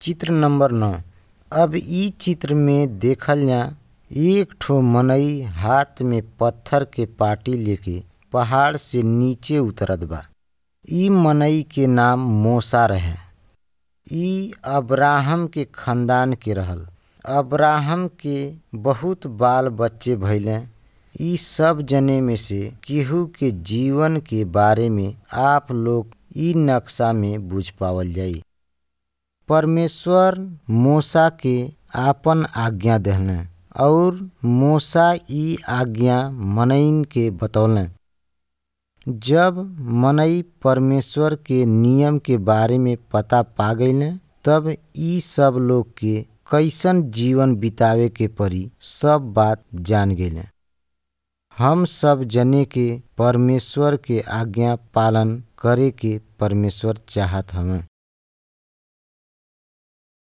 चित्र नंबर नौ अब इ चित्र में देखल जा एक ठो मनई हाथ में पत्थर के पाटी लेके पहाड़ से नीचे उतरत बा इ मनई के नाम मूसा रहे इ अब्राहम के खानदान के रहल अब्राहम के बहुत बाल बच्चे भइले इ सब जने में से केहू के जीवन के बारे में आप लोग इ नक्शा में बुझ पावल जाई परमेश्वर मूसा के आपन आज्ञा देहले और मूसा इ आज्ञा मनईन के बतौले जब मनई परमेश्वर के नियम के बारे में पता पा गईले तब इ सब लोग के कैसन जीवन बितावे के परी सब बात जान गईले हम सब जने के परमेश्वर के आज्ञा पालन करे के परमेश्वर चाहत हवे